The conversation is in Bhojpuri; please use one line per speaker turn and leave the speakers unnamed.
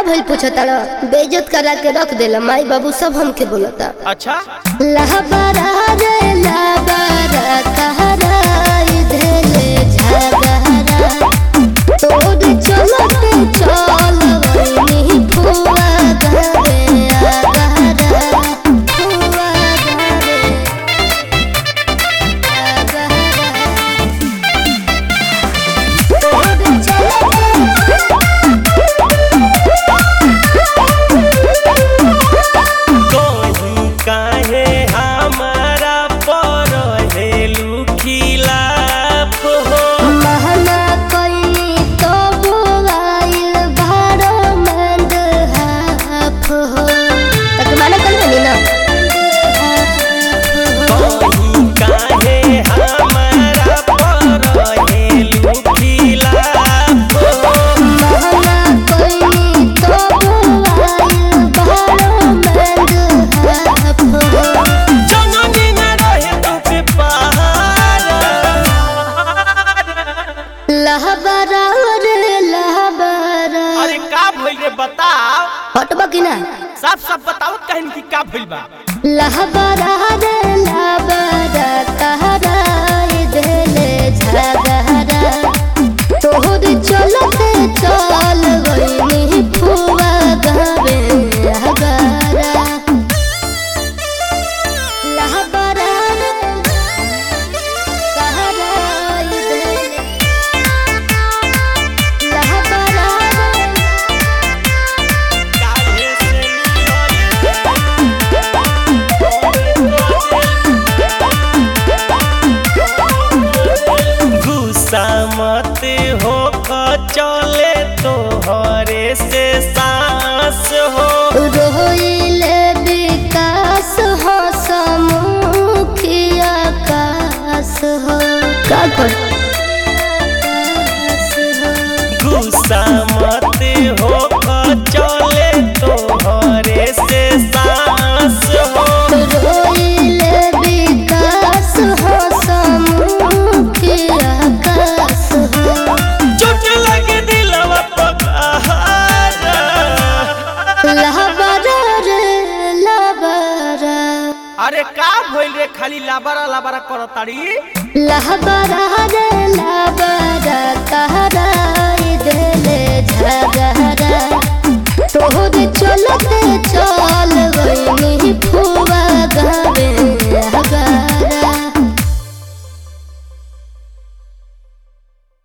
भइल पूछता बेइज्जत करा के रख देला माई बाबू सब हमके बोलता
अच्छा
लहबरा रे लहबरा कहरा इधरे झगहरा तोर चलते चल वही फुआ घरे आगहरा फुआ घरे आगहरा तोर
तोही काहे हमारा पर हेलू खिलाफ हो
महना कइनी तो बोलाइल भाड़ो मंद हाफ हो तक माना कल बनी ना
तोही काहे हमारा पर हेलू खिलाफ हो
महना कइनी तो बोलाइल भाड़ो मंद हाफ हो
जननी न रहे तुझे पहाड़
लहबरा रे लहबरा
अरे का भइल रे बताओ
हटबा कि ना
साफ साफ बताओ कहन की का भइल बा
लहबरा रे लहबरा कहरा इधरे झगहरा तोहर चलते चल गई फुआ गवे हगरा लहबरा रे कहरा इधरे लहबरा रे
काहे से गुस्सा मत हो चले तोहरे से सांस हो
रोइले विकास हो समुखिया कास हो का कर
गुस्सा मत हो चले तोहरे से सांस हो
रोइले विकास हो समुखिया कास हो
चोट लगे दिलवा पकहारा
लहबरा रे लहबरा
अरे का भइल रे खाली लाबारा लाबारा करताड़ी
लहबरा रे लहबरा कहरा